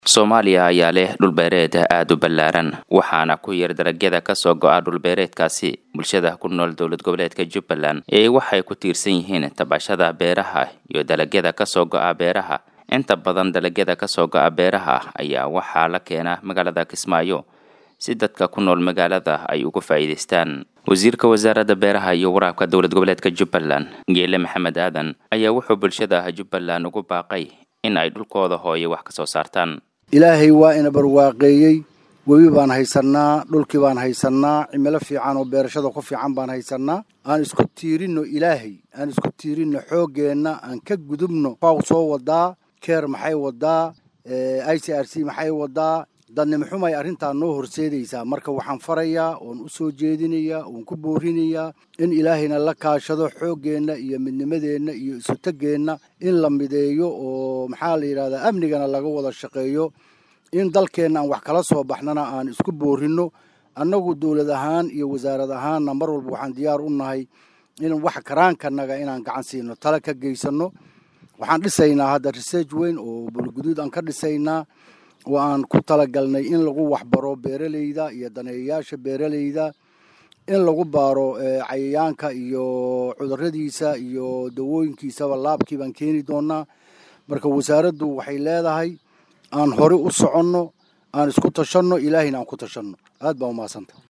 soomaaliya ayaa leh dhulbeereed aada u ballaaran waxaana ku yar dalagyada kasoo go-a dhulbeereedkaasi bulshada ku nool dowlad goboleedka jubbaland ee waxay ku tiirsan yihiin tabashada beeraha iyo dalagyada kasoo go-a beeraha inta badan dalagyada kasoo go-a beeraha ayaa waxaa la keenaa magaalada kismaayo si dadka ku nool magaalada ay uga faa'iidaystaan wasiirka wasaaradda beeraha iyo waraabka dowlad goboleedka jubbaland geele maxamed aadan ayaa wuxuu bulshada jubbaland ugu baaqay in ay dhulkooda hooye wax kasoo saartaan ilaahay waa ina barwaaqeeyey webi baan haysannaa dhulkii baan haysannaa cimilo fiican oo beerashada ku fiican baan haysannaa aan isku tiirinno ilaahay aan isku tiirinno xooggeenna aan ka gudubno faw soo wadaa keer maxay wadaa i c r c maxay wadaa dadnimo xumay arrintaa noo horseedaysaa marka waxaan farayaa oon u soo jeedinayaa oon ku boorinayaa in ilaahayna la kaashado xooggeenna iyo midnimadeenna iyo isutaggeenna in la mideeyo oo maxaa la yidhahdaa amnigana laga wada shaqeeyo in dalkeenna aan wax kala soo baxnana aan isku boorinno annagu dowlad ahaan iyo wasaarad ahaanna mar walba waxaan diyaar u nahay in wax karaankanaga inaan gacan siino tala ka geysanno waxaan dhisaynaa hadda research weyn oo bulguduud aan ka dhisaynaa oo aan ku talagalnay in lagu waxbaro beeralayda iyo daneeyayaasha beeralayda in lagu baaro cayayaanka iyo cuduradiisa iyo dawooyinkiisaba laabkii baan keeni doonaa marka wasaaraddu waxay leedahay aan hore u soconno aan isku tashanno ilaahayna aan ku tashanno aad baa umahadsantaha